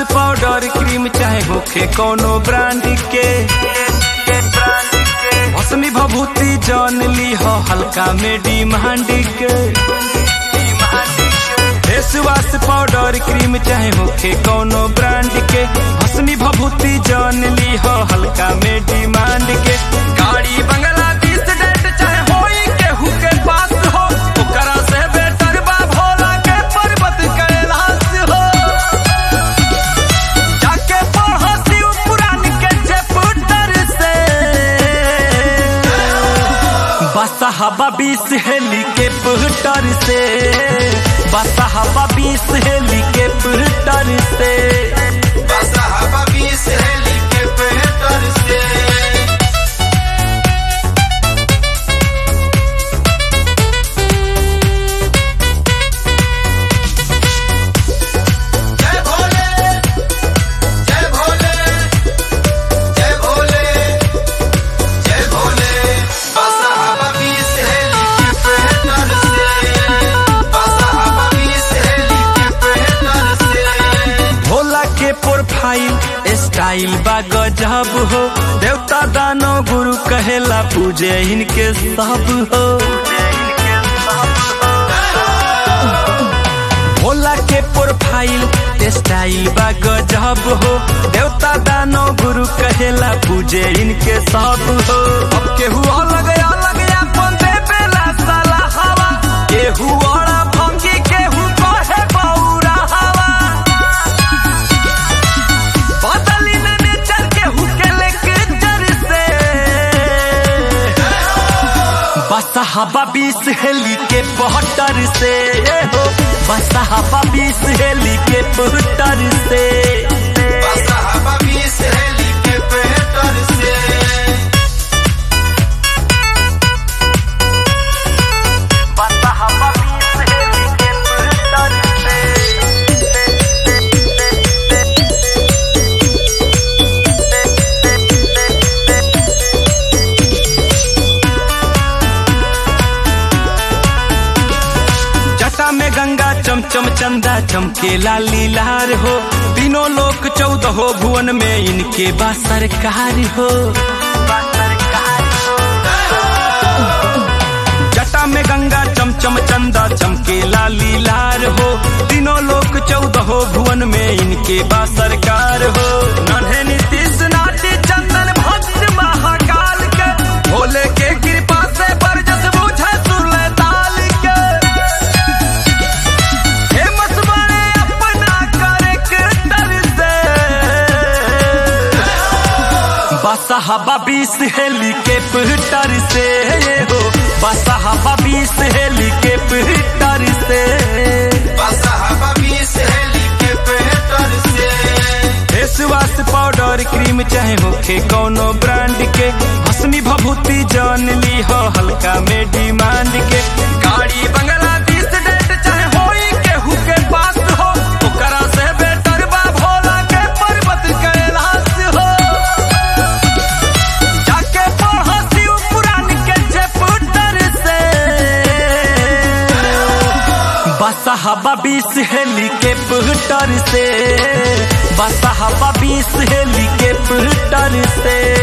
powder cream चाहे होखे कोनो ब्रांड के भस्मी भभूति जान ली हो हल्का में डिमांड के फेस वाश पाउडर क्रीम चाहे होखे कोनो ब्रांड के भस्मी भभूति जान ली हो हल्का में डिमांड के गाड़ी बंगला बीस डेट चाहे होई केहू के पास हो ओकरा से बेटर बा भोला के पर्वत कैलाश हो जाके पढ़ो शिव पुराण के चैप्टर से बसहबा बीस हेली के पुटर से बसहबा बीस हेली के पुटर से बसहबा बीस हेली के पेटर से जय भोले जय भोले जय भोले जय भोले बसहबा बीस हेली के पेटर से बसहबा बीस हेली के पेटर से भोला के प्रोफाइल स्टाइल बा गजब हो देवता दानो गुरु कहेला पूजे इनके सब हो भोला के प्रोफाइल स्टाइल बा गजब हो देवता दानो गुरु कहेला पूजे इनके सब हो अब केहू अलग अलग अपन देवेला साला हवा केहू औरा भंगी केहू कहे बौरा हवा बदली ने नेचर केहू के लेक्चर से बसहबा बीस हेली के पहटर से हो बसहबा बीस हेली के पहटर से बसहबा बीस हेली के पेटर से बसहबा बीस हेली के पहटर जटा में गंगा चमचम चंदा चमकेला लीलार हो तीनों लोक चौदह भुवन में इनके बा सरकार हो जटा में गंगा चमचम चंदा चमकेला लीलार हो तीनों लोक चौदह भुवन में इनके बा सरकार हो नन्हे नीतीश नाटी चंदन भक्त महाकाल के भोले के कृपा से बरजस बुझे सुरले ताल के फेमस बने अपना करेक्टर से बसहबा बीस हेली के पिटर से हो बसहबा बीस हेली के पिटर से बसहबा बीस हेली के पेटर से फेस वाश पाउडर क्रीम चाहे होखे कोनो ब्रांड के भस्मी भभूति जान ली हो हल्का में डिमांड के गाड़ी बंगला बीस डेट चाहे होई केहू के पास हो ओकरा से बेटर बा भोला के पर्वत कैलाश हो जाके पढ़ो शिव पुराण के चैप्टर से बसहबा बीस हेली के पुटर से बसहबा बीस हेली के पुटर से